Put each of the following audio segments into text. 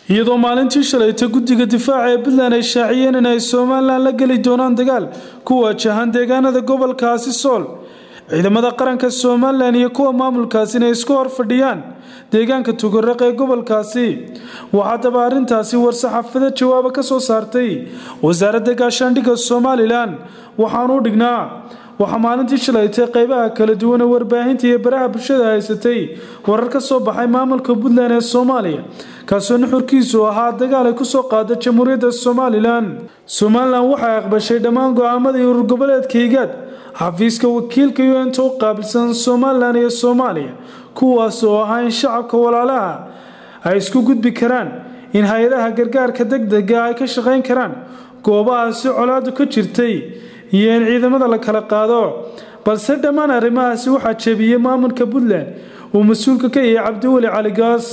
iyadoo maalintii shalayta guddiga difaaca ee puntland ay shaaciyeen in ay somalilan la geli doonaan dagaal ku waajahan deegaanada gobolkaasi sool ciidamada qaranka somalilan iyo kuwa maamulkaasi inay isku hor fadhiyaan deegaanka tugaraq ee gobolkaasi waxaa daba arrintaasi war-saxaafada jawaaba ka soo saartay wasaaradda gaashaandhigga somalilan waxaanuu dhignaa waxaa maalintii shalaytay qeybaha kala duwan ee warbaahinta iyo baraha bulshada haysatay warar ka soo baxay maamulka puntland ee soomaaliya kaasoo nuxurkiisu ahaa dagaal ay kusoo qaada jamhuuriyadda somalilan somalilan waxay aqbashay dhammaan go-aamadii urur goboleedka higaad xafiiska wakiilka u-nta u qaabilsan somalilan iyo soomaaliya kuwaas oo ahaa in shacabka walaalaha ay isku gudbi karaan in hay-adaha gargaarka degdega ay ka shaqayn karaan goobahaasi colaadu ka jirtay iyo in ciidamada la kala qaado balse dhammaan arrimahaasi waxaa jebiyey maamulka puntland uu mas-uulka ka yahay cabdiweli caligaas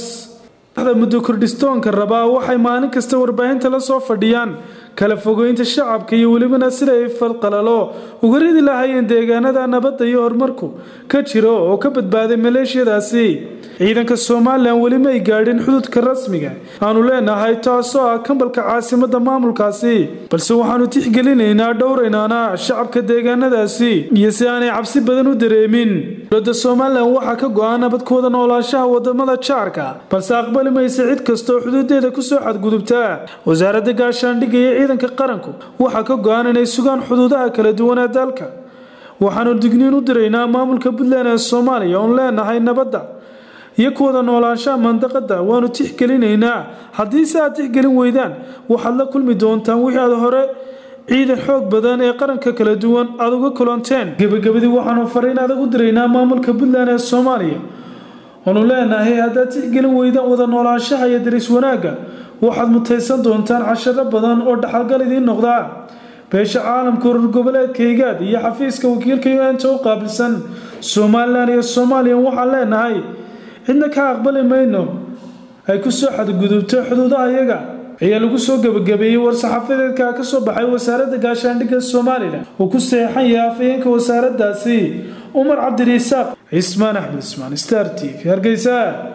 muddo kordhistoonka rabaa waxay maalin kasta warbaahinta la soo fadhiyaan kala fogeynta shacabka iyo welibana sida ay falqalalo uga ridi lahaayeen deegaanada nabadda iyo horumarku ka jiro oo ka badbaaday maleeshiyadaasi ciidanka somalilan weli may gaadhin xududka rasmiga aanu leenahay taasoo ah kambalka caasimada maamulkaasi balse waxaanu tixgelinaynaa dhowraynaana shacabka deegaanadaasi iyo si aanay cabsi badan u dareemin dowladda somalilan waxaa ka go-an nabadkooda noolaanshaha wadamada jaarka balse aqbali maysa cid kastaoo xuduudeeda kusoo xadgudubtaa wasaaradda gaashaandhigga iyo ciidanka qaranku waxaa ka go-an inay sugaan xuduudaha kala duwan ee dalka waxaanu digniin u diraynaa maamulka puntland ee soomaaliya oon leenahay nabadda iyo kuwada noolaanshaha mandaqada waanu tixgelinaynaa haddii se aad tixgelin weydaan waxaad la kulmi doontaan wixii aad hore ciidan xoog badan ee qaranka kala duwan aada uga kulanteen gebagabadii waxaanu fariin adag u diraynaa maamulka puntland ee soomaaliya oonu leenahay haddaad tixgelin weydaan wada noolaanshaha iyo daris wanaagga waxaad mutaysan doontaan casharo badan oo dhaxalgal idiin noqdaa beesha caalamka urur goboleedka higaad iyo xafiiska wakiilka u-nta u qaabilsan somalilan iyo soomaaliya waxaan leenahay cidna ka aqbali mayno ay kusoo xadgudubto xuduudaha iyaga ayaa lagu soo gebagabeeyey war-saxaafadeedka ka soo baxay wasaaradda gaashaandhigga somalilan uu ku saxeixan yahay afhayeenka wasaaraddaasi umar cabdiriisaaq cismaan axmed ismaan star t v hargeysa